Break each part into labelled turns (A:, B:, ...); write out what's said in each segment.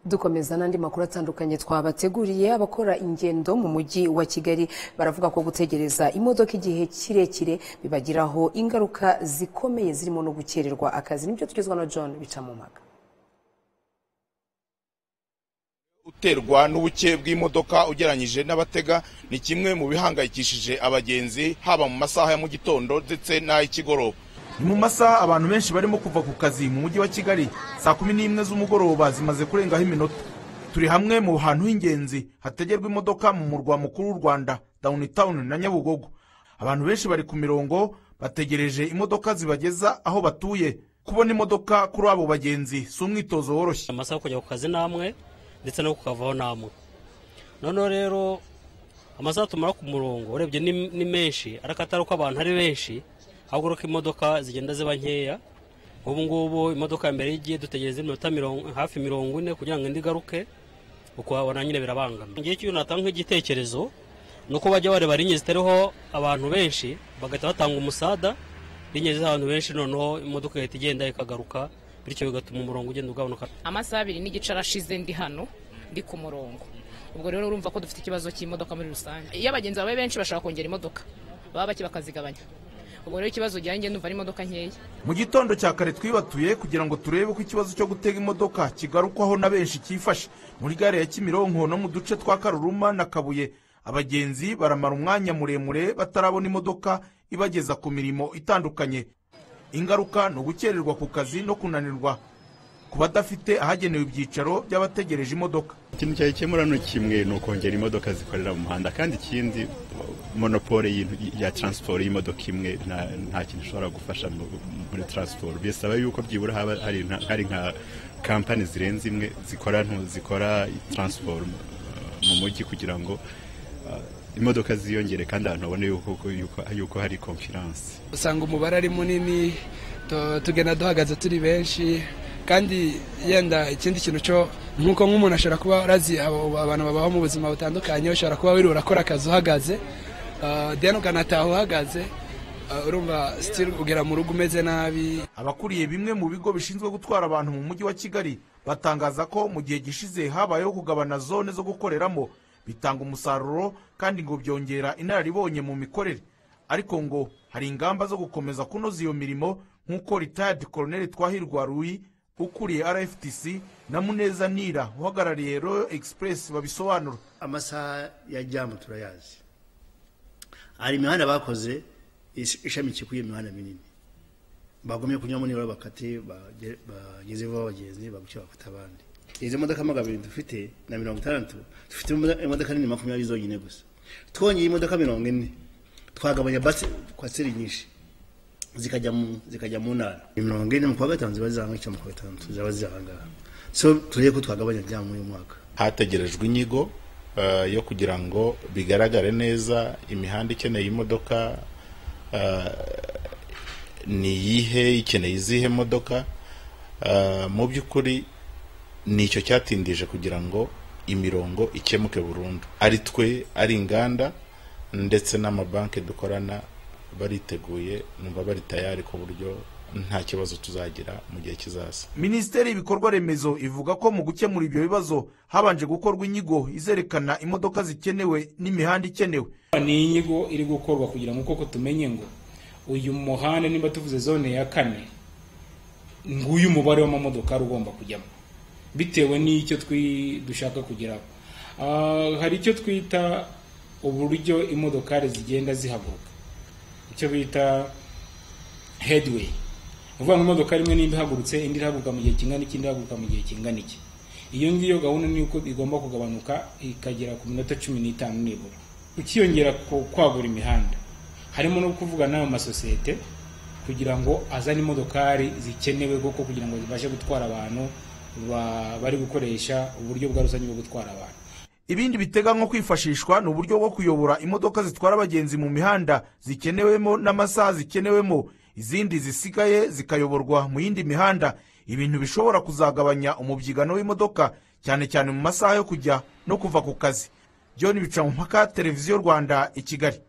A: dukomeza n'andi makuru atandukanye twabateguriye abakora ingendo mu mujyi wa kigali baravuga ko gutegereza imodoka igihe kirekire bibagiraho ingaruka zikomeye zirimo no gukererwa akazi nibyo tugezwa na john bicamumaga
B: uterwa n'ubuke bw'imodoka ugereranyije n'abatega ni kimwe mu bihangayikishije abagenzi haba mu masaha ya mu gitondo ndetse n'ay'ikigoroba
C: ni mu masaha abantu benshi barimo kuva ku kazi mu mujyi wa kigali saa kumi n'imwe z'umugoroba zimaze kurengaho iminota turi hamwe mu hantu h'ingenzi hategerwa imodoka mu murwa mukuru w'u rwanda downtown na nyabugogo abantu benshi bari ku mirongo bategereje imodoka zibageza aho batuye kubona imodoka kuri abo bagenzi si umwitozo woroshye
D: amasaha yo kujya ku kazi namwe ndetse no kukavaho namwe noneho rero amasaha tumara ku murongo urebye ni ni menshi ariko atari uko abantu ari benshi ahubwo ari uko imodoka zigenda ziba nkeya nk'ubu ngubu imodoka ya mbere y'igihe dutegereza iminota mirongo- hafi mirongo ine kugira ngo indi igaruke uko wabona nyine birabangamye igihe cy'ibintu natanga nk'igitekerezo ni uko bajya bareba linye zitariho abantu benshi bagahita batanga umusada linye z'abantu benshi noneho imodoka igahita igenda ikagaruka bityo bigatuma umurongo ugenda ugabanuka
E: amasaha abiri n'igice arashize ndi hano ndi ku murongo ubwo rero urumva ko dufite ikibazo cy'imodoka muri rusange iyo abagenzi babaye benshi bashaka kongera imodoka baba bake bakazigabanya ubwo rero ikibazo ujyanye numva ari imodoka nkeya
C: mu gitondo cya kare twibatuye kugira ngo turebe ko ikibazo cyo gutega imodoka kigarukwaho na benshi cyifashe muri gare ya kimironko no mu duce twa karuruma na kabuye abagenzi baramara umwanya muremure batarabona imodoka ibageza ku mirimo itandukanye ingaruka ni ugukererwa ku kazi no kunanirwa ku badafite ahagenewe ibyicaro by'abategereje imodoka
F: ikintu cyayikemura ni kimwe ni ukongera imodoka zikorera mu muhanda kandi ikindi monopole y'intu- ya taransiporo y'imodoka imwe nta- nta kintu ishobora gufasha mu- muri taransiporo bisaba yuko byibura haba hari nka- hari nka kampani zirenze imwe zikora ntu- zikora taransiporo mu- mu mujyi kugira ngo uh, imodoka ziyongere kandi abantu babone yuko- yuko- yuko hari konfiranse
G: usanga umubare ari munini tu- tugenda duhagaze turi benshi kandi yenda ikindi kintu cyo nk'uko nk'umuntu ashobora kuba arazi abo- abantu babaho mu buzima butandukanye ushobora kuba wiriwe urakora akazi uhagaze ah, then ukanataha uhagaze ah, urumva still ugera mu rugo umeze nabi
C: abakuriye bimwe mu bigo bishinzwe gutwara abantu mu mujyi wa kigali batangaza ko mu gihe gishize habayeho kugabana zone zo gukoreramo bitanga umusaruro kandi ngo byongera inararibonye mu mikorere ariko ngo hari ingamba zo gukomeza kunoza iyo mirimo nk'uko retired colonel twahirwa ruyi ukuriye rftc na muneza nira uhagarariye royal express babisobanura
H: amasaha ya jamu turayazi hari imihanda bakoze is- ishamikiye kuri iyo mihanda minini bagomye kunyuramo nibura bakate bagere- bageze vuba abagenzi baguke bafata abandi izo modoka magabiri dufite na mirongo itandatu dufite imodoka- imodoka nini makumyabiri zonyine gusa twongeye imodoka mirongo ine twagabanya basi kwaseri nyinshi zikajya mu zikajya mu ntara mirongo ine mu kwa gatanu ziba ziri ahangaha mu kwa gatandatu ziba ziri ahangaha so turebe ko twagabanya jamu uyu mwaka
B: hategerejwe inyigo eh, yo kugira ngo bigaragare neza imihanda ikeneye imodoka eh, ni iyihe ikeneye izihe modoka Eh, mu by'ukuri ni icyo cyatindije kugira ngo imirongo ikemuke burundu ari twe ari inganda ndetse n'amabanki dukorana bariteguye numva bari tayari ku buryo nta kibazo tuzagira mu gihe kizaza
C: minisiteri y'ibikorwa remezo ivuga ko mu gukemura ibyo bibazo habanje gukorwa inyigo izerekana imodoka zikenewe n'imihanda ikenewe
I: ni inyigo iri gukorwa kugira ngo koko tumenye ngo uyu muhanda nimba tuvuze zone ya kane nguyu mubare w'amamodoka ari ugomba kujyamo bitewe n'icyo twi- dushaka kugeraho Ah, hari icyo twita uburyo imodokari zigenda zihaguruka icyo bita headway ni ukuvuga ngo imodoka imwe nimba ihagurutse indi irahaguruka mu gihe kingana iki indi ihaguruka mu gihe kingana iki iyo ngiyo gahunda ni uko igomba kugabanuka ikagera ku minota cumi n'itanu nibura ukiyongera ku kwagura imihanda harimo no kuvuga n'ayo masosiyete kugira ngo azane imodokari zikenewe koko kugira ngo zibashe gutwara abantu ba- bari gukoresha uburyo bwa rusange bwo gutwara abantu
C: ibindi biteganywa kwifashishwa ni uburyo bwo kuyobora imodoka zitwara abagenzi mu mihanda zikenewemo n'amasaha zikenewemo izindi zisigaye zikayoborwa mu yindi mihanda ibintu bishobora kuzagabanya umubyigano w'imodoka cyane cyane mu masaha yo kujya no kuva ku kazi john bicamumpaka televiziyo rwanda i kigali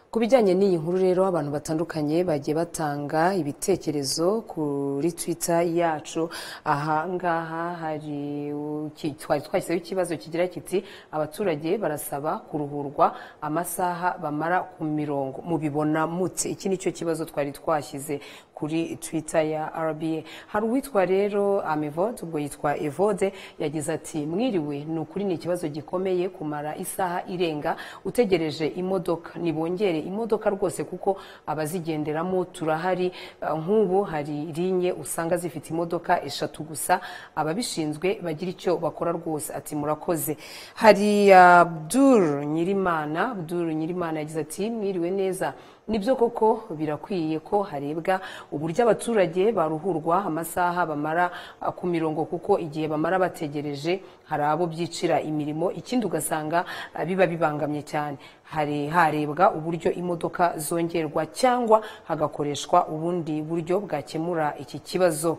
A: ku bijyanye n'iyi nkuru rero abantu batandukanye bagiye batanga ibitekerezo kuri twitter yacu aha ngaha hari uki- twari twashyizeho ikibazo kigira kiti abaturage barasaba kuruhurwa amasaha bamara ku mirongo mubibona mute iki ni cyo kibazo twari twashyize kuri twitter ya rba hari uwitwa rero amevode ubwo yitwa evode yagize ati mwiriwe ni ukuri ni ikibazo gikomeye kumara isaha irenga utegereje imodoka nibongere imodoka rwose kuko abazigenderamo turahari Eh, nk'ubu hari linye usanga zifite imodoka eshatu gusa ababishinzwe bagira icyo bakora rwose ati murakoze hari abdul nyirimana abdul nyirimana yagize ati mwiriwe neza nibyo koko birakwiye ko harebwa uburyo abaturage baruhurwa amasaha bamara ah, ku mirongo kuko igihe bamara bategereje hari abo byicira imirimo ikindi ugasanga ah, biba bibangamye cyane hari harebwa uburyo imodoka zongerwa cyangwa hagakoreshwa ubundi buryo bwakemura iki kibazo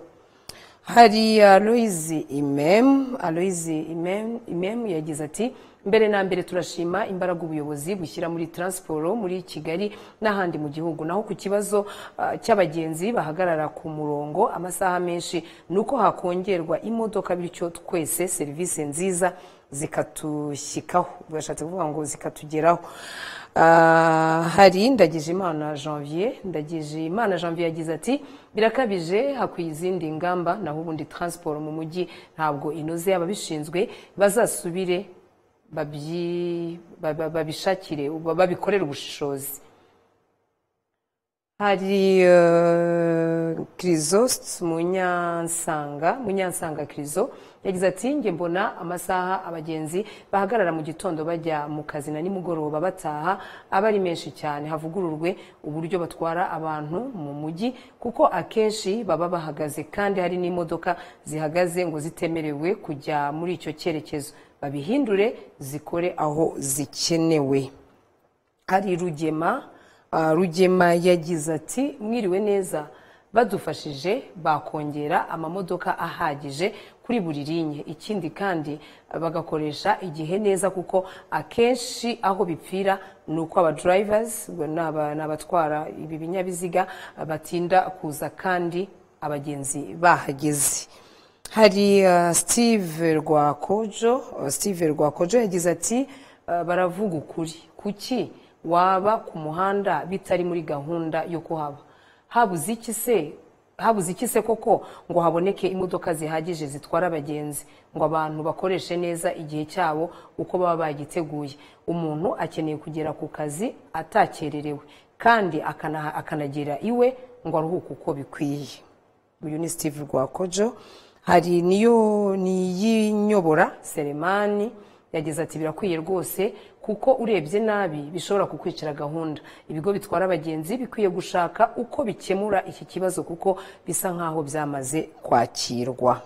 A: hari aloyizi imemu aloyizi imemu imemu yagize ati mbere na mbere turashima imbaraga ubuyobozi bushyira muri taransiporo muri kigali n'ahandi mu gihugu naho ku kibazo ah, cy'abagenzi bahagarara ku murongo amasaha menshi ni uko hakongerwa imodoka bityo twese serivisi nziza zikatushyikaho bashatse kuvuga ngo zikatugeraho Ah, hari ndagijimana janvier ndagijimana janvier yagize ati birakabije hakwiye izindi ngamba naho ubundi taransiporo mu mujyi ntabwo inoze ababishinzwe bazasubire babyi- ba- ba- babishakire babikorere ubushishozi hari eh, Chrisost munyansanga munyansanga kirizo yagize ati njye mbona amasaha abagenzi bahagarara mu gitondo bajya mu kazi na nimugoroba bataha aba ari menshi cyane havugururwe uburyo batwara abantu mu mujyi kuko akenshi baba bahagaze kandi hari n'imodoka zihagaze ngo zitemerewe kujya muri icyo cyerekezo babihindure zikore aho zikenewe hari rugema ah, rugema yagize ati mwiriwe neza badufashije bakongera amamodoka ahagije kuri buri linye ikindi kandi bagakoresha igihe neza kuko akenshi aho bipfira ni uko abadrives ni aba- ni abatwara ibi binyabiziga batinda kuza kandi abagenzi bahageze hari uh, steve rwakojo uh, steve rwakojo yagize ati uh, baravuga ukuri kuki waba ku muhanda bitari muri gahunda yo kuhaba habuze iki se habuze iki se koko ngo haboneke imodoka zihagije zitwara abagenzi ngo abantu bakoreshe neza igihe cyabo uko baba bagiteguye umuntu akeneye kugera ku kazi atakererewe kandi akana- akanagera iwe ngo aruhuke uko bikwiye uyu ni steve rwakojo hari niyo niyinyobora seremani yagize ati birakwiye rwose kuko urebye nabi bishobora kukwicira gahunda ibigo bitwara abagenzi bikwiye gushaka uko bikemura iki kibazo kuko bisa nk'aho byamaze kwakirwa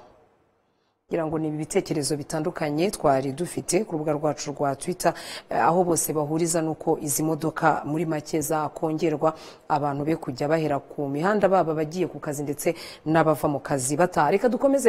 A: ngira ngo ni ibitekerezo bitandukanye twari dufite ku rubuga rwacu rwa twitter eh, aho bose bahuriza n'uko izi modoka muri make zakongerwa abantu be kujya bahera ku mihanda baba abagiye ku kazi ndetse n'abava mu kazi bataha reka dukomeze